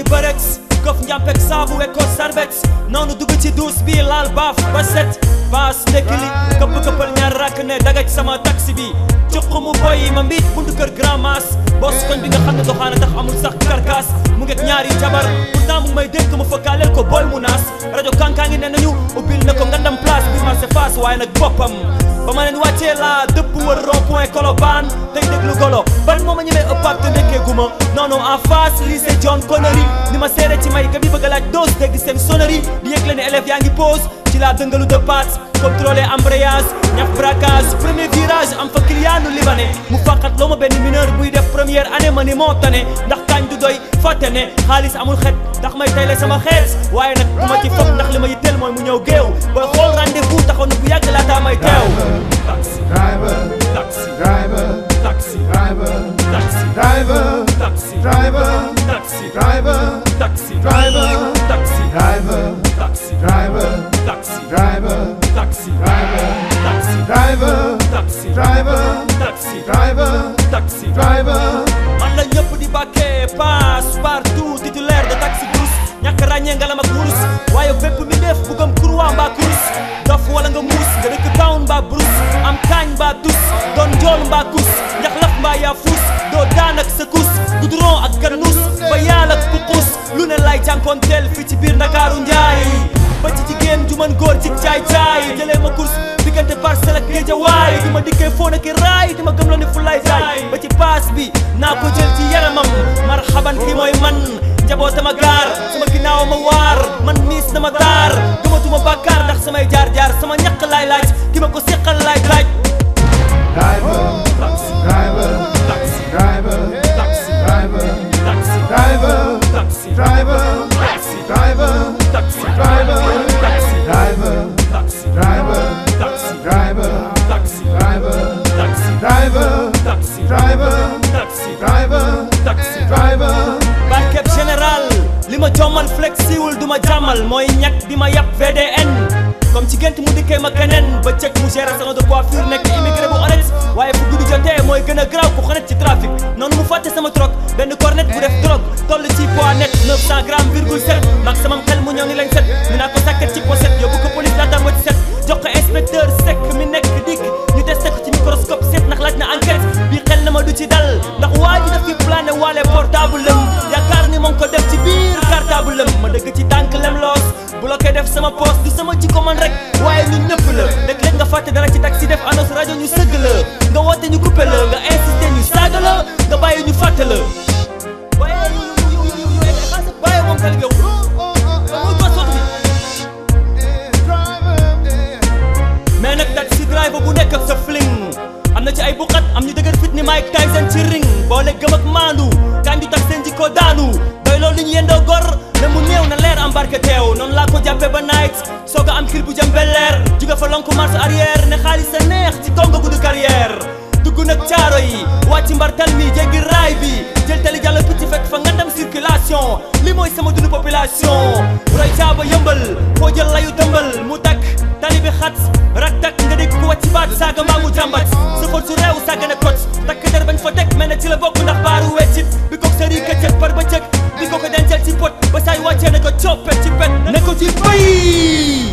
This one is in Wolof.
ni bërex kof njàmpek saabu wekko sarbex noonu dugg ci duus bi laal baaf ba set baas ndekki li këpp këppal ñaar rakk ne dagaj sama taxi bi cuq mu boy ma mbiit buntu kër grand mas bos koñ bi nga xam ne doxaana tax amul sax karkaas mu ngeeg ñaari jabar pourtant mu may dénk ma fëkkaaleel ko bool mu naas rajo kankaa ngi ne nañu ubbil na ko ngandam place bi marché face waaye nag boppam ba ma leen wàccee laa dëpp wër rond point Colobane tey déglu golo ban moo ma ñemee ëppaat te nekkee guma non non en face lycée John Connery ni ma seere ci may ka bi bëgg a laaj dose dégg seen sonnerie di yëgle ne élèves yaa ngi pause ci la dëngalu de patte contrôler embrayage ñaf braquage premier virage am fa client libanais mu fàqat loo ma benn mineur buy def première année ma ni moo tane ndax kañ du doy fàtte ne xaalis amul xet ndax may tayle sama xeet waaye nag du ma ci foog ndax li ma yitteel mooy mu ñëw géew booy xool rendez-vous taxaw na bu yàgg laataa may teew taxi Driver, taxi driver, taxi driver, taxi driver, taxi driver, taxi driver, taxi driver, taxi driver, taxi driver, taxi driver, taxi driver, taxi driver, taxi driver, taxi driver, taxi driver. man la ñëpp di bàkkee passe partout titulaire de taxi brousse ñàkk ràññee ngalam ak wurus waaye bépp mi def bu gëm kurwaa mbaa kurus dof wala nga muus nga dëkk town mbaa brousse am kaañ mbaa tus doon njool mbaa kus njaxlaf mbaa yaa fuus doo daan ak sa kus goudron ak ganus ba yaal ak puqus lu ne lay jànkoonteel fii ci biir ndakaaru njaay ba ci jigéen ju mën góor ci caay caay jëlee ma course diggante parcelle ak géejawaay di ma dikkee foo nekk raay di ma gëm la ni fu lay jaay ba ci paas bi naa ko jël ci yaramam marhaban kii mooy man njabootama gaar sama ginnaaw ma waar man miis na ma taar gëmatuma bàkkaar ndax samay jaar jaar sama ñaq laay laaj ki ma ko seqal laay laaj Driver, taxi driver, taxi driver, taxi driver, taxi driver, taxi driver, taxi driver, taxi driver, taxi driver, taxi driver, taxi driver, taxi driver, taxi driver, taxi driver, taxi driver, taxi driver. barkeb général li ma jommal flexiwul du ma jàmmal mooy ñàkk bi ma yàpp VDN comme ci gént mu dikkee ma keneen ba cëkk mu gérer salon de coiffure nekk immigré bu honnête waaye fu guddi jotee mooy gën a graw ku xonet ci trafic noonu mu fàtte sama troc benn cornet bu def drogue toll ci poids net 900 grammes virgule 7 mag sama xel mu ñëw ni lañ set ñu naa ko sàkket ci pochette yóbbu ko police laataan ma ci set jox ko inspecteur sec mi nekk dikk ñu testé ko ci microscope seet ndax laaj na enquête bi xel na ma du ci dal ndax waa ji daf fi plané waale portable lëm yaakaar ni moom ko def ci biir cartable lëm ma dëgg ci tànk lem loos bloqué def sama poste du sama jikko man rek waaye ñun ñëpp la léeg-léeg nga fàtte dara ci taxi def annonce rajo ñu sëgg la nga woote ñu coupé la nga insisté ñu saaga la nga bàyyi ñu fàtte la waaye yu yu yu yu yu xaasa bàyyi moom tali yow mooy ko sotti bi mais nag taxi driver bu nekk ak sa fling am na ci ay buqat am ñu dëgër fit ni Mike Tyson ci ring boole gëm ak maandu kañ du tax seen jikko daanu doy loolu li ñu yendoo gor mais mu néew na leer embarqué teew noonu laa ko jàppee ba night soog a am kil bu jëm belleer juga fa lonku marche arrière ne xaalis sa neex ci tonga gudd carrière dugg nag caaro yi wàcc mbartal mi jéggi raay bi jël tali jàll picc fekk fa ngandam circulation li mooy sama dund population roy caaba yëmbal foo jël layu dëmbal mu takk tali bi xat rak tak nga dégg ku wàcc baat saaga mbaa mu jàmbat sa xol su réew saaga ne kot takk der bañ fa teg mel ne ci la bokk ndax baaru weccit bi ko sëri këccëg par ba cëg bi ko ko dencal ci pot ba saay wàccee ne ko coppet ci pet ne ko ci bay